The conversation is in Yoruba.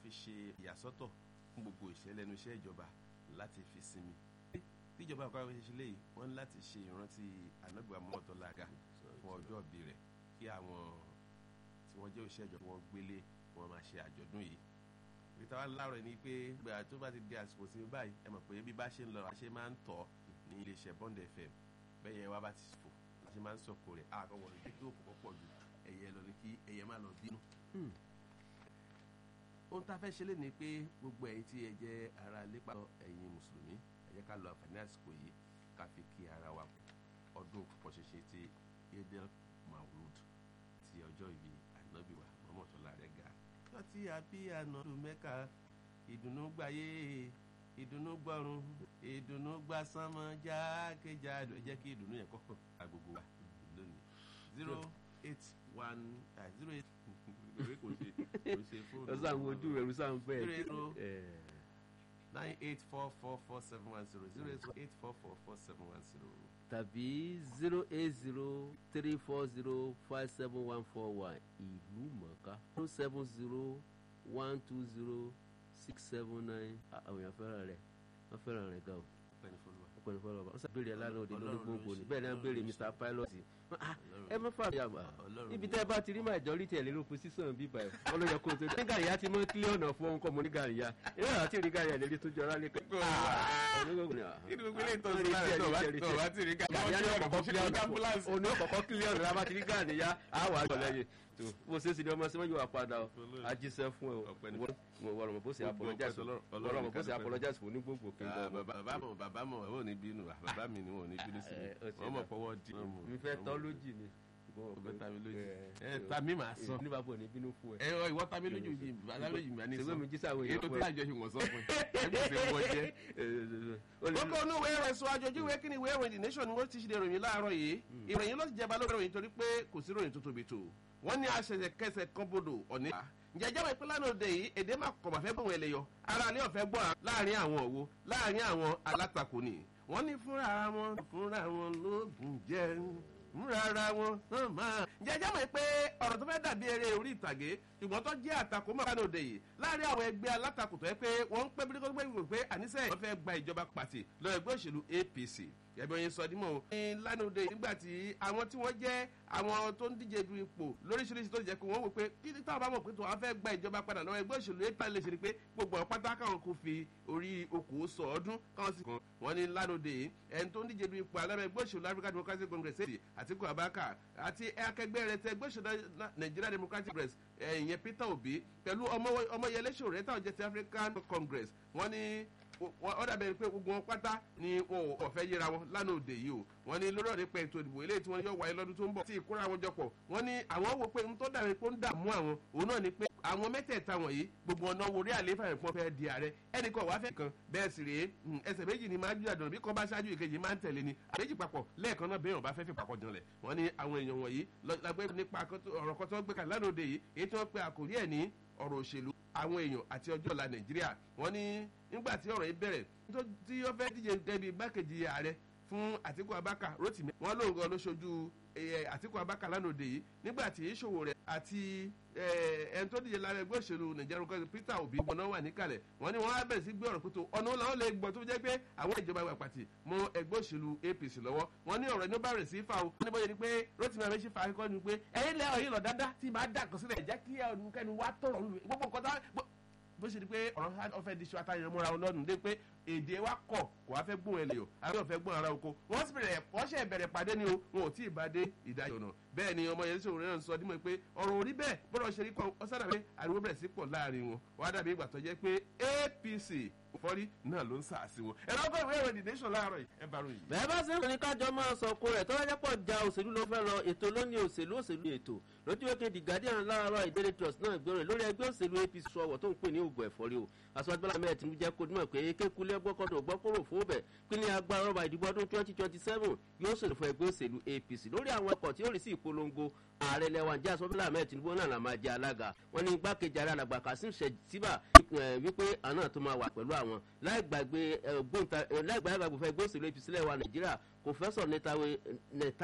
fi ṣe ìyàsọ́tọ̀ fún gbogbo ìṣẹ̀lẹ̀ ẹnu iṣẹ́ ìjọba láti fi sinmi tíjọba àkọ́kọ́ ṣe ṣe léyìí wọ́n ní láti ṣe ìrántí anábìwá mọ́tò làgà fún ọjọ́ ìbí rẹ̀ kí àwọn tí wọ́n jẹ́ òṣìṣẹ́ ìjọba wọn gbélé wọn máa ṣe àjọ̀dún yìí ìta wa láàárọ̀ ni pé gbà tó bá ti di àsìkò sí báyìí ẹ mọ̀ pé bí bá ṣe ń lọ àṣẹ máa ń tọ̀ ní iléeṣẹ́ Bond FM bẹ́ẹ̀ yẹn wá bá ti fò àṣẹ máa ń sọ̀kò rẹ̀ àkọ́wọ́ rẹ̀ kí òkú pọ̀ jù ẹ̀yẹ lọ ní kí ẹ̀yẹ má lọ bínú. ohun tá a fẹ́ ṣe lé ni pé gbogbo ẹ̀yin tí ẹ jẹ́ ara lépa ẹ̀yin mùsùlùmí ẹ jẹ́ ká lo àǹfààní àsìkò yìí ká fi kí ara wa ọdún púpọ̀ ṣẹṣẹ ti Eidel Maulud ti ọjọ́ ìbí ànábì wa mọ́mọ́tòlá rẹ̀ ga lọ́tí àbí ànàdù mẹ́ka ìdùnnú gbáyé ìdùnnú gbọ́run ìdùnnú gbàsánmọ́ jákèjádò jẹ́ kí ìdùnnú yẹn kọ́kọ́ agogo wa lónìí zero eight one zero eight ìwé kò ṣe kò ṣe fóònù. ọ̀sán àwọn ojú rẹ̀ rúṣà ń bẹ̀. zero eight nine eight four four four seven one zero zero eight four four four seven one zero. tàbí zero eight zero three four zero five seven one four one ìlú mọ̀ọ́ká zero seven zero one two zero six seven nine àwọn èèyàn fẹ́ràn rẹ̀ wọ́n fẹ́ràn rẹ̀ gan o ọpẹ́ni fọlùwà. ọpẹ́ni fọlọ́ wọ́n sábẹ́rẹ̀ aláàánú òde lórí Ọlọ́run ló gbogbo ni ṣe, bẹ́ẹ̀ ni wọ́n béèrè Ọlọ́run ló Mr ṣe. Pilot Ah, Ọlọ́run ẹ mọ́ fà yà wá Ọlọ́run níbi ló tẹ́ ẹ bá ti rí majority ẹ̀ lérò position bíbá ẹ̀ wọ́n ló yẹ kó o tó ní gàríyá ti mọ́ kílíọ̀ ọ̀nà fún ọkọ̀ mọ́ ní gàríyá eré àti rí gàríyá lérí tó jọra lé kẹ́ kí ni gbogbo eléyìí tó ń sọ lára tó bá tó bá ti rí ká gàríyá ní ọkọ̀ kílíọ̀ ọ̀nà ambulance. òní ọkọ̀ kílíọ̀ ọ̀nà lábá ti rí gàríyá á wà á jọ lẹ́yìn tó bó ṣe é sì ni ọmọ sí mọ́jú wa padà o ajíṣẹ́ fún ẹ o Ọpẹ́ni. wọ́n rọ̀ mọ̀ bó ṣe Gbogbo apologize ọpẹ́ fún Ọlọ́run wọ́n rọ̀ mọ̀ bó ṣe nìkan ló apologize fún ní gbogbo kí n Ah, bọ̀ bàbá bàbá mọ̀ bàbá mọ̀ wọn ò ní bínú ah, bàbá mi ni wọn ò ní bínú sí mi Eh, ó ti wọ́n mọ̀ dà. pọ́wọ́ di mi fẹ́ tọ́ lójì ni ọgbẹ́ ta mi lójú Eh, ẹ ta mi máa sọ ní bàbá ò ní bínú fún ẹ. ẹ ọ ìwọ ta mi lójú yìí bàbá lójú mi àní ṣèwé sọ mi jí sáwọn èyí tó èèyàn tí àjọ ṣe wọ́n sọ fún ẹ ẹ bí ṣe wọ́n jẹ́. kókó inú ìwé ìròyìn sọ àjọjú ìwé kí ni ìwé ìròyìn the nation ni wọ́n ti ṣe ìròyìn láàárọ̀ yìí ìròyìn ló ti jẹba lórí ìròyìn torí pé kò sí ìròyìn tó tóbi tó wọ́n ní àṣẹṣẹ kẹsẹ̀ kan bodò ọ̀ní. ǹjẹ́ ìjọba ìpínlẹ̀ náà òde yìí èdè máa kọ̀ bàfẹ́ bọ̀ wọn ẹlẹ́yọ ara ní ọ̀fẹ́ gbọ́ láàrin àwọn òwò láàrin àwọn alátakò ni wọ́n ní fúnra wọn fúnra wọn lóògùn jẹ́ múra ara wọn hàn máa. ǹjẹ́ ìjọba yìí pé ọ̀rọ̀ tó fẹ́ dàbí eré orí ìtàgé ṣùgbọ́n tó jẹ́ àtakò mọ́kànlá òde yìí láàrin àwọn ẹgbẹ́ alátakò tó yẹ pé wọ́n ń pẹ́ bí kò pé àníṣe wọ́n fẹ́ gba ìjọba pàtì lọ ẹgbẹ́ òṣèlú APC ẹbí oyin sọ dímọ̀ o. ní lánàá òde nígbà tí àwọn tí wọ́n jẹ́ àwọn tó ń díje du ipò lóríṣiríṣi tó jẹ́ pé wọ́n wò pé kí ní táwọn bá mọ̀ pé tó wọ́n fẹ́ gba ìjọba padà lọ́wọ́ ẹgbẹ́ òṣèlú APC lè ṣe ni pé gbogbo àwọn pátá káwọn kò fi orí okòó sọ ọdún káwọn sì kàn wọ́n ní lánàá òde yìí ẹni tó ń díje du ipò alábẹ́ ẹgbẹ́ òṣèlú African Democratic Congress èdè Àtíkù Abubakar àti akẹgbẹ́ rẹ̀ tẹ ẹgbẹ́ òṣèlú Nigeria Democratic Congress ìyẹn Peter Obi pẹ̀lú Ọmọyẹlé Sowore táwọn jẹ́ ti African Congress wọ́n ní wọ́n dàbẹ̀ pé gbogbo wọn pátá ni wọn ò fẹ́ yẹra wọn lánàá òde yìí o wọ́n ní lórí ọ̀rẹ́ pẹ̀ ètò ìdìbò eléyìí tí wọ́n yọ wáyé lọ́dún tó ń bọ̀ tí ìkóra wọn jọpọ̀ wọ́n ní àwọn wò pé n tó dàbí pé ó ń dààmú àwọn òun náà ni pé àwọn mẹ́tẹ̀ẹ̀ta wọ̀nyí gbogbo ọ̀nà wo rí àlééfà yẹn pọ́n fẹ́ di ààrẹ ẹnì kan wàá fẹ́ kan bẹ́ẹ̀ sì rèé ẹsẹ̀ méjì ni máa ń jújà dùn bí kan bá ṣáájú ìkejì máa ń tẹ̀lé ni àbẹ́jì papọ̀ lẹ́ẹ̀kan náà bẹ́ẹ̀ wọn bá fẹ́ fi papọ̀ janlẹ̀ wọ́n ní àwọn èèyàn wọ̀nyí lágbẹ́ nípa ọ̀rọ̀ kan tó gbé kalẹ̀ lánàá òde yìí èyí tí wọ́n pe àkòrí ẹ̀ ní ọ̀rọ̀ òṣèlú àwọn èèyàn àti ọjọ́ ọ̀la nàìjíríà wọ́n ní nígbà tí ọ̀rọ̀ yìí bẹ̀rẹ̀ tí ó fẹ́ díje débi igbákejì ààrẹ fún àtíkù abáka rotimi wọ́n lóun gan ló ṣojú àtíkù abáka lánàá òde yìí nígbà tí ìṣòwò rẹ̀ àti ẹni tó díje lára ẹgbẹ́ òṣèlú nàìjíríà kọ́sí peter obi wọn náà wà níkàlẹ̀ wọ́n ní wọ́n á bẹ̀rẹ̀ sí gbé ọ̀rọ̀ pẹ̀tọ́ ọ̀nà làwọn lè gbọ́ tó jẹ́ pé àwọn ìjọba ìwà pàtì mọ ẹgbẹ́ òṣèlú apc lọ́wọ́ wọ́n ní ọ̀rọ̀ ẹni ó bá rẹ̀ sí fa o wọ́n ní bóyá ni pé rotimi abẹ́sí fa akẹ́kọ̀ọ́ ni pé ẹ̀yin lẹ́ ọ̀yin lọ dáadáa tí màá dà kọ́ sílẹ̀ jẹ́ kí ẹnikẹ́ni wá tọ̀rọ̀ gbogbo nǹkan tá bó ṣe di pé ọ̀rọ̀ ọ̀fẹ́ di ṣu àtàyàn mọ́ra wọn lọ́nu dé pé èdè wa kọ̀ kò wá fẹ́ gbóhùn ẹlẹ́yọ̀ àwọn yóò fẹ́ gbóhùn ara oko wọ́n sì bẹ̀rẹ̀ wọ́n ṣe bẹ̀rẹ̀ pàdé ni o wọn ò tí ì bá dé ìdájọ́ náà bẹ́ẹ̀ ni ọmọ yẹn sọ̀rọ̀ náà sọ dímọ̀ pé ọ̀rọ̀ orí bẹ́ẹ̀ bọ́dọ̀ ṣe rí kọ́ ọ̀sán dàbí ariwo bẹ̀rẹ̀ sí pọ̀ láàrin wọn wọ́n á dàbí ìgbà tó jẹ́ pé APC fọ́rí náà ló ń sàásì wọn ẹ̀rọ ọgọ́ ìwé ìròyìn nation láàárọ̀ yìí ẹ bá ròyìn. bẹ́ẹ̀ bá ṣe ń ní kájọ máa sọ kó rẹ̀ tó wájẹ́ pọ̀ ja òṣèlú ló fẹ́ lọ ètò lónìí òṣèlú òṣèlú ètò lójú wékè the guardian láàárọ̀ ìdílé trust náà gbẹ̀rẹ̀ lórí ẹgbẹ́ òṣèlú apc sọ̀wọ̀ tó ń pè ní ògùn ẹ̀fọ́rí o aṣọ́gbọ́lá mẹ́rin tí mo jẹ́ kó dúnmọ̀ pé kékulé gbọ́kọ̀dọ̀ gbọ́kọ̀rọ̀ fún bẹ̀ kí ni agbára ọba ìdìbò ọdún twenty twenty seven yóò ṣèlú fún ẹgbẹ́ òṣèlú apc lórí àwọn ọkọ̀ tí ó rí sí ìpolongo ààrẹ lẹ́wọ̀n jẹ́ aṣọ́gbọ́lá mẹ́rin tinubu náà là máa jẹ́ alága wọn ní igbákejì ààrẹ alàgbà kasim shettima wípé àná tó máa wà pẹ̀lú àwọn láì gbàgbé ẹgbẹ́ òṣèlú apc lẹ́wà nàìjíríà kò fẹ́ sọ